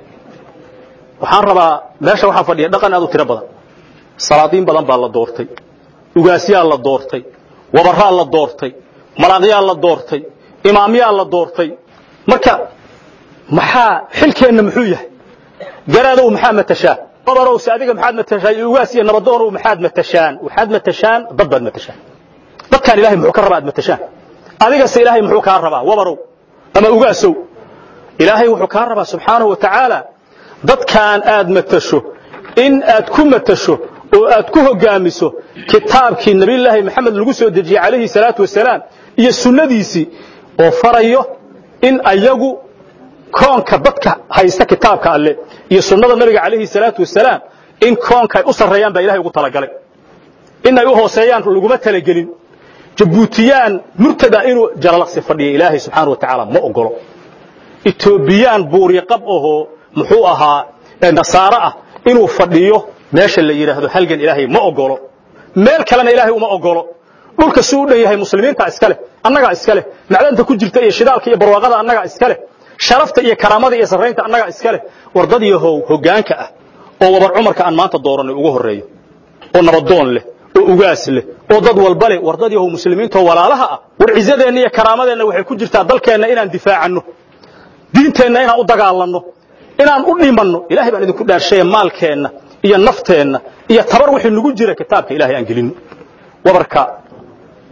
waxaan rabaa meesha waxaa fadhiya dhaqan aad u tiro badan salaadiin badan baa la doortay ugaasyaa la doortay wabaraa la doortay malaaqyaa la doortay imaamyaa la doortay marka maxaa xilkeenna muxuu yahay garaadow maxaa matashaa wabarowse adiga maxaad matashaa iyo ugaas iyo nabadoonow maxaad matashaan waxaad matashaan dad baad matashaan dadkaan ilahay muxuu ka rabaa aad matashaan adigase ilaahay muxuu kaa rabaa wabarow ama ugaasow ilaahay wuxuu kaa rabaa subxaanahu wa tacaala dadkaan aad matasho in aad ku matasho oo aad ku hogaamiso kitaabkii nabiyullaahi maxamed lagu soo dejiyey calayhi salaatu wasalaam iyo sunnadiisii oo farayo in ayagu koonka dadka haysta kitaabka alle iyo sunnada nabiga calayhi salaatu wasalaam in koonka ay u sarreeyaan baa ilahay ugu talagalay in ay u hooseeyaan laguma talagelin jabuutiyaan murtada inuu jalalaqsi fadhiya ilaahay subxaana wa tacaala ma ogolo etoobiyaan buuryo qab ahoo muxuu ahaa nasaaro ah inuu fadhiyo meesha la yidhaahdo halgan ilaahay ma ogolo meel kalena ilaahay uma ogolo dhulka si u dhan yahay muslimiinta iska leh annagaa iska leh macdanta ku jirta iyo shidaalka iyo barwaaqada annagaa iska leh sharafta iyo karaamada iyo sarraynta annagaa iska leh wardad yahow hoggaanka ah oo wabar cumarka aan maanta dooranay ugu horreeyo oo nabadoon leh oo ugaas leh oo dad walba leh wardad yahow muslimiintoo walaalaha ah war cisadeenna iyo karaamadeenna waxay ku jirtaa dalkeenna inaan difaacanno diinteenna inaan u dagaalanno inaan u dhimanno ilahay baan idinku dhaarshaya maalkeenna iyo nafteenna iyo tabar wixii nagu jira kitaabka ilahay aan gelinno wabarka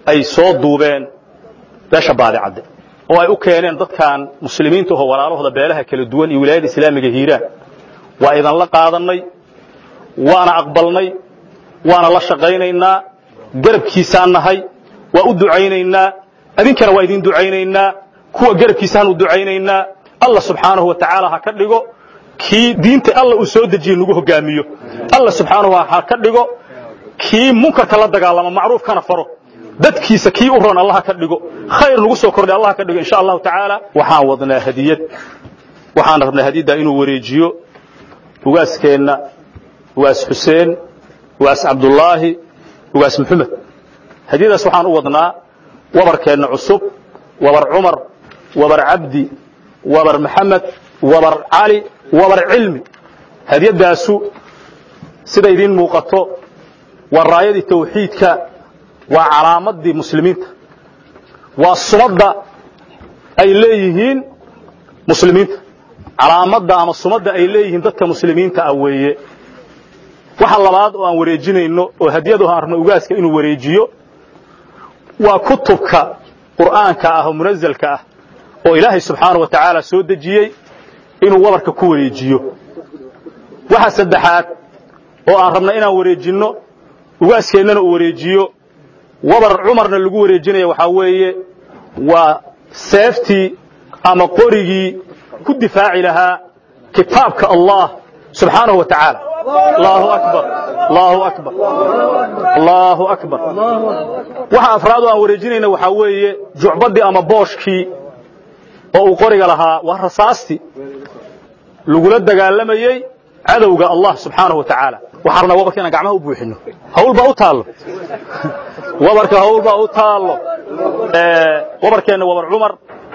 ay soo duubeen beesha baadicadde oo ay u keeneen dadkan muslimiinta oo walaalahooda beelaha kala duwan iyo wilaayada islaamiga hiiraan waa idanla qaadannay waana aqbalnay waana la shaqaynaynaa garabkiisaan nahay waa u ducaynaynaa adinkana waa idin ducaynaynaa kuwa garabkiisaan u ducaynaynaa allah subxaanahu wa tacaala ha ka dhigo kii diinta alla uu soo dejiye nagu hogaamiyo alla subxaanahu ha ka dhigo kii munkarka la dagaalama macruufkana faro dadkiisa kii u ron allah ka dhigo khayr nagu soo kordhay allah ka dhigo insha allahu tacaala waxaan wadnaa hadiyad waxaan rabnaa hadiyaddaa inuu wareejiyo ugaaskeenna ugaas xuseen ugaas cabdullaahi ugaas maxamed hadiyadaas waxaan u wadnaa wabarkeenna cusub wabar cumar wabar cabdi wabar maxamed wabar cali wabar cilmi hadiyadaasu sida idiin muuqato waa raayadii tawxiidka waa calaamadii muslimiinta waa sumadda ay leeyihiin muslimiinta calaamadda ama sumadda ay leeyihiin dadka muslimiinta ah weeye waxa labaad oo aan wareejinayno oo hadiyadu aan rabno ugaaska inuu wareejiyo waa kutubka qur'aanka ah oo munazalka ah oo ilaahay subxaanahu wa tacaala soo dejiyey inuu wabarka ku wareejiyo waxa saddexaad oo aan rabna inaan wareejinno ugaaskeennana uu wareejiyo wabar cumarna lagu wareejinaya waxaa weeye waa seeftii ama qorigii ku difaaci lahaa kitaabka allah subxaanahu wa tacaala allahu akbar allahu akbar allahu akbar waxa afraad oo aan wareejinayna waxaa weeye jucbaddii ama booshkii oo uu qoriga lahaa waa rasaastii lagula dagaalamayey cadowga allah subxaanahu wa tacaala waxaan rabnaa wabarka inaan gacmaha u buuxino hawl baa u taallo wabarka hawl baa u taallo wabarkeenna wabar cumar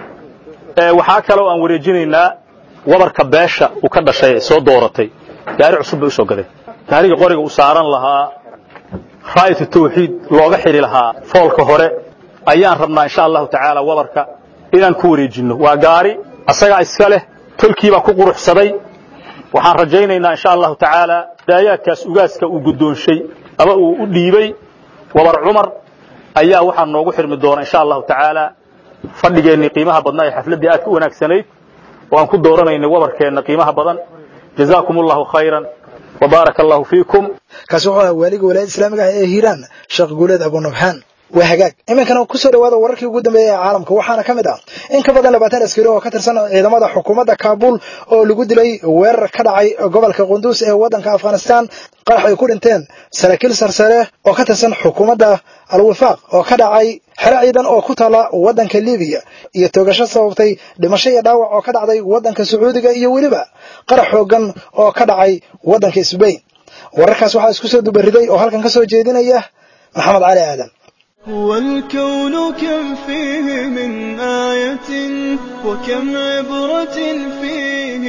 waxaa kaloo aan wareejinaynaa wabarka beesha uu ka dhashay ee soo dooratay gaari cusub bay u soo gadeen gaariga qoriga u saaran lahaa raayatu tawxiid looga xidhi lahaa foolka hore ayaan rabnaa insha allahu tacaala wabarka inaan ku wareejinno waa gaari asagaa iska leh tolkiibaa ku quruxsaday waxaan rajaynaynaa insha allahu tacaala daayaadkaas ugaaska uu guddoonshay ama uu u dhiibey wabar cumar ayaa waxaa noogu xirmi doona insha allahu tacaala fadhigeennii qiimaha badnaa ee xafladdii aad ka wanaagsanayd oo aan ku dooranaynay wabarkeenna qiimaha badan jazaakum allahu khayran وبارك الله فيكم kaasi wuxuu ahaa waaliga walaayada islaamiga ah ee hiiraan sheekh guuleed abunabxaan waa hagaag iminkana kusoo dhawaada wararkii ugu dambeeyey ee caalamka waxaana ka mid ah in ka badan labaatan askari oo ka tirsan ciidamada xukuumadda kaabuul oo lagu dilay weerar ka dhacay gobolka qunduus ee waddanka afghanistan qarax ay ku dhinteen saraakiil sarsare oo ka tirsan xukuumadda al-wifaaq oo ka dhacay xero ciidan oo ku taala waddanka libiya iyo toogasho sababtay dhimasho iyo dhaawac oo ka dhacday waddanka sacuudiga iyo weliba qarax xoogan oo ka dhacay waddanka sbain wararkaas waxaa isku soo dubariday oo halkan ka soo jeedinaya maxamed cali aadan هو الكون كم فيه من آية وكم عبرة فيه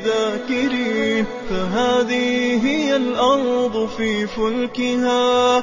للذاكرين فهذه هي الأرض في فلكها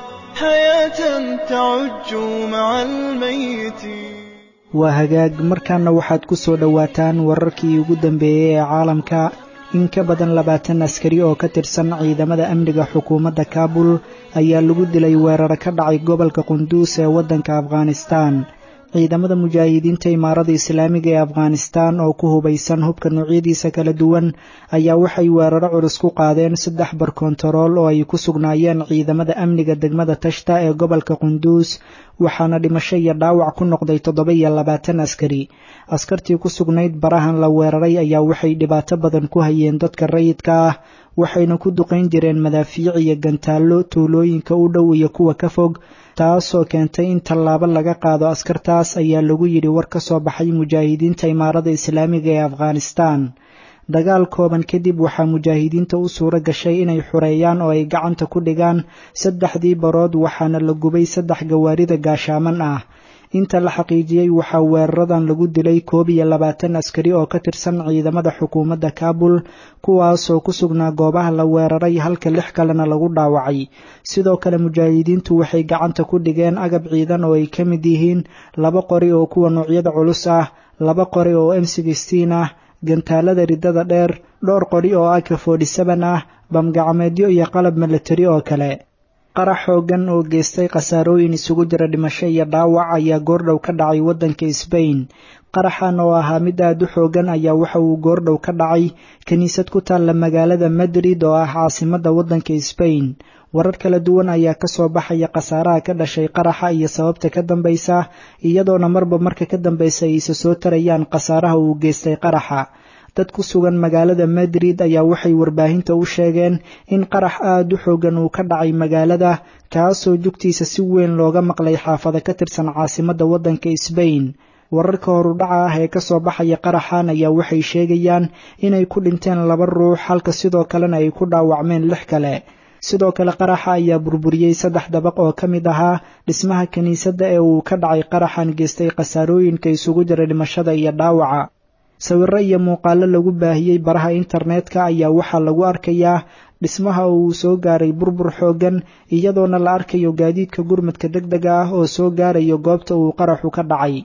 حياة تعج مع الميتين waa hagaag markaana waxaad ku soo dhowaataan wararkii ugu dambeeyey ee caalamka in ka badan labaatan askari oo ka tirsan ciidamada amniga xukuumadda kaabul ayaa lagu dilay weeraro ka dhacay gobolka qunduus ee waddanka afghanistan ciidamada mujaahidiinta imaarada islaamiga ee afghanistan oo ku hubaysan hubka noocyadiisa kala duwan ayaa waxay weeraro culus ku qaadeen saddex barkontarool oo ay ku sugnaayeen ciidamada amniga degmada tashta ee gobolka qunduus waxaana dhimasho iyo dhaawac ku noqday toddoba iyo labaatan askari askartii ku sugnayd barahan la weeraray ayaa waxay dhibaato badan ku hayeen dadka rayidka ah waxayna ku duqayn jireen madaafiic iyo gantaallo tuulooyinka u dhow iyo kuwa ka fog taasoo keentay in tallaabo laga qaado askartaas ayaa lagu yidhi war ka soo baxay mujaahidiinta imaarada islaamiga ee afghanistan dagaal kooban kadib waxaa mujaahidiinta u suuro gashay inay xureeyaan oo ay gacanta ku dhigaan saddexdii barood waxaana la gubay saddex gawaarida gaashaaman ah inta la xaqiijiyey waxaa weeraradan lagu dilay koob iyo labaatan askari oo ka tirsan ciidamada xukuumadda kaabul kuwaasoo ku sugnaa goobaha la weeraray halka lix kalena lagu dhaawacay sidoo kale mujaahidiintu waxay gacanta ku dhigeen agab ciidan oo ay ka mid yihiin laba qori oo kuwa noocyada culus ah laba qori oo m sixteen ah gantaalada riddada dheer dhowr qori oo aka forty seven ah bamgacmeedyo iyo qalab milatari oo kale qarax xoogan oo geystay khasaarooyin isugu jira dhimasho iyo dhaawac ayaa goordhow ka dhacay waddanka sbain qaraxan oo ahaa mid aad u xoogan ayaa waxa uu goordhow ka dhacay kiniisad ku taalla magaalada madrid oo ah caasimadda waddanka sbain warar kala duwan ayaa ka soo baxaya khasaaraha ka dhashay qaraxa iyo sababta ka dambaysa iyadoona marba marka ka dambaysa ayse soo tarayaan khasaaraha uu geystay qaraxa dad ku sugan magaalada madrid ayaa waxay warbaahinta u sheegeen in qarax aad u xoogan uu ka dhacay magaalada kaasoo jugtiisa si weyn looga maqlay xaafado ka tirsan caasimadda waddanka sbain wararka horudhaca ah ee kasoo baxaya qaraxan ayaa waxay sheegayaan inay ku dhinteen laba ruux halka sidoo kalena ay ku dhaawacmeen lix kale sidoo kale qaraxa ayaa burburiyey saddex dabaq oo ka mid ahaa dhismaha kiniisadda ee uu ka dhacay qaraxan geystay khasaarooyinka isugu jira dhimashada iyo dhaawaca sawirro iyo muuqaalo lagu baahiyey baraha internetka ayaa waxaa lagu arkayaa dhismaha uu soo gaaray burbur xooggan iyadoona la arkayo gaadiidka gurmadka deg dega ah oo soo gaarayo goobta uu qaraxu ka dhacay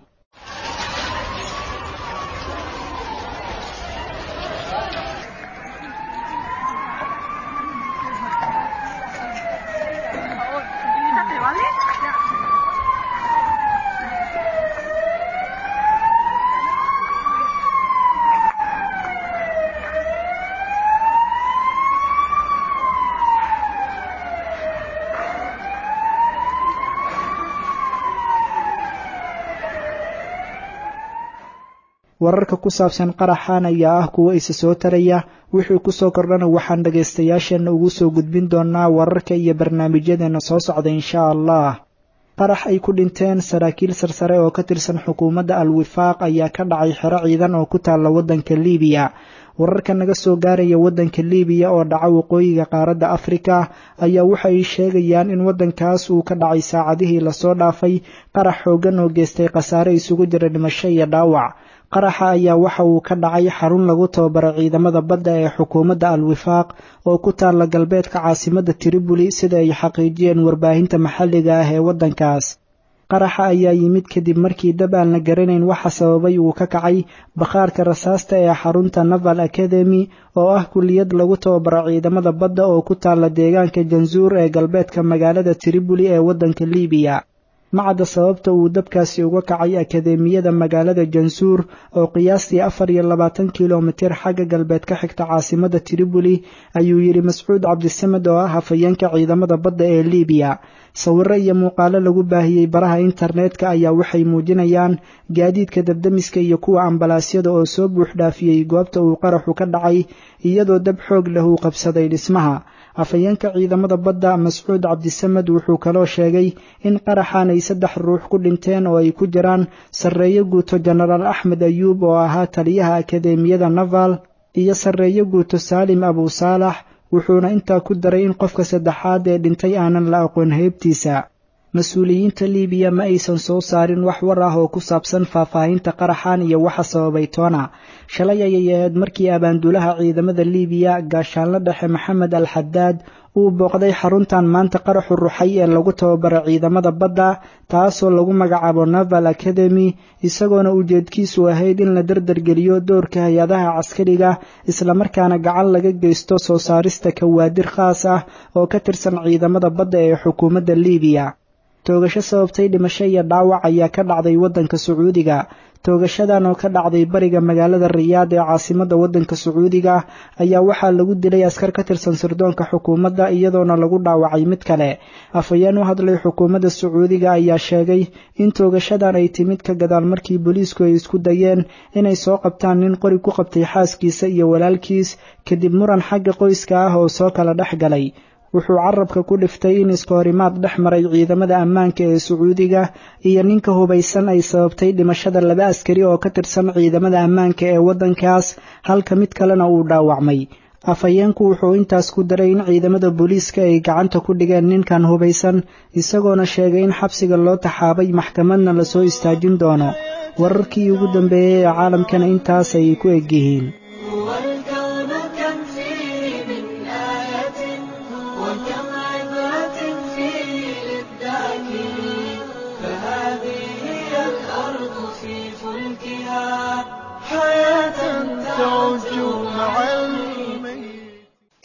wararka ku saabsan qaraxan ayaa ah kuwo isa soo taraya wixii ku soo kordhana waxaan dhagaystayaasheenna ugu soo gudbin doonaa wararka iyo barnaamijyadeena soo socda insha allah qarax ay ku dhinteen saraakiil sarsare oo ka tirsan xukuumadda al-wifaaq ayaa ka dhacay xero ciidan oo ku taalla waddanka liibiya wararka naga soo gaaraya waddanka liibiya oo dhaca waqooyiga qaaradda afrika ayaa waxay sheegayaan in waddankaas uu ka dhacay saacadihii lasoo dhaafay qarax xooggan oo geystay khasaare isugu jira dhimasho iyo dhaawac qaraxa ayaa waxa uu ka dhacay xarun lagu tababaro ciidamada badda ee xukuumadda al-wifaaq oo ku taalla galbeedka caasimadda triboli sida ay xaqiijiyeen warbaahinta maxalliga ah ee waddankaas qaraxa ayaa yimid kadib markii dab aan la garanayn waxa sababay uu ka kacay bakhaarka rasaasta ee xarunta naval academy oo ah kulliyad lagu tababaro ciidamada badda oo ku taalla deegaanka jansuur ee galbeedka magaalada triboli ee waddanka liibiya macadda sababta uu dabkaasi uga kacay akadeemiyada magaalada jansuur oo qiyaastii afar iyo labaatan kilomitir xagga galbeed ka xigta caasimadda triboli ayuu yidhi mascuud cabdisamed oo ah hafayeenka ciidamada badda ee liibiya sawirro iyo muuqaalo lagu baahiyey baraha internetka ayaa waxay muujinayaan gaadiidka dabdamiska iyo kuwa ambalaasyada oo soo buuxdhaafiyey goobta uu qaraxu ka dhacay iyadoo dab xoog leh uu qabsaday dhismaha afhayeenka ciidamada badda mascuud cabdisamed wuxuu kaloo sheegay in qaraxan ay saddex ruux ku dhinteen oo ay ku jiraan sarreeyo guuto jenaraal axmed ayuub oo ahaa taliyaha akadeemiyada naval iyo sarreeyo guuto saalim abu saalax wuxuuna intaa ku daray in qofka saddexaad ee dhintay aanan la aqoon heybtiisa mas-uuliyiinta liibiya ma aysan soo saarin wax war ah oo ku saabsan faahfaahinta qaraxan iyo waxa sababay toona shalay ayay ahayd markii abaanduulaha ciidamada liibiya gaashaanla dhexe maxamed al xadaad uu booqday xaruntan maanta qaraxu ruxay ee lagu tababaro ciidamada badda taasoo lagu magacaabo naval academy isagoona ujeedkiisu ahayd in la dardargeliyo doorka hay-adaha caskariga islamarkaana gacan laga geysto soo saarista kawaadir khaas ah oo ka tirsan ciidamada badda ee xukuumadda liibiya toogasho sababtay dhimasho iyo dhaawac ayaa ka dhacday waddanka sacuudiga toogashadan oo ka dhacday bariga magaalada riyaad ee caasimadda waddanka sacuudiga ayaa waxaa lagu dilay askar ka tirsan sirdoonka xukuumadda iyadoona lagu dhaawacay mid kale afhayeen u hadlay xukuumadda sacuudiga ayaa sheegay in toogashadan ay timid ka gadaal markii booliisku ay isku dayeen inay soo qabtaan nin qori ku qabtay xaaskiisa iyo walaalkiis kadib muran xagga qoyska ah oo soo kala dhex galay wuxuu carabka ku dhiftay in iskahorimaad dhex maray ciidamada ammaanka ee sacuudiga iyo ninka hubaysan ay sababtay dhimashada laba askari oo ka tirsan ciidamada ammaanka ee waddankaas halka mid kalena uu dhaawacmay afhayeenku wuxuu intaas ku daray in ciidamada booliiska ay gacanta ku dhigeen ninkan hubaysan isagoona sheegay in xabsiga loo taxaabay maxkamadna lasoo istaajin doono wararkii ugu dambeeyey ee caalamkana intaas ayay ku egyihiin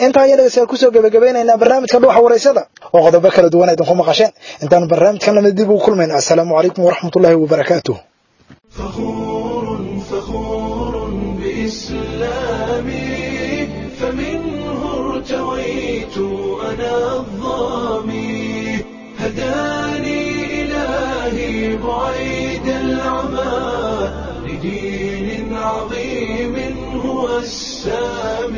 intaa ayaa dhegeystayaal kusoo gebagabaynaynaa barnaamijka dhuuxa waraysada oo qodobo kala duwan idinku maqasheen intaanu barnaamijkan lamid dib ugu kulmayna assalaamu calaykum waraxmatullaahi wabarakaatuh بإسلامي فمنه ارتويت أنا الظامي هداني إلهي بعيد العمى لدين عظيم هو السامي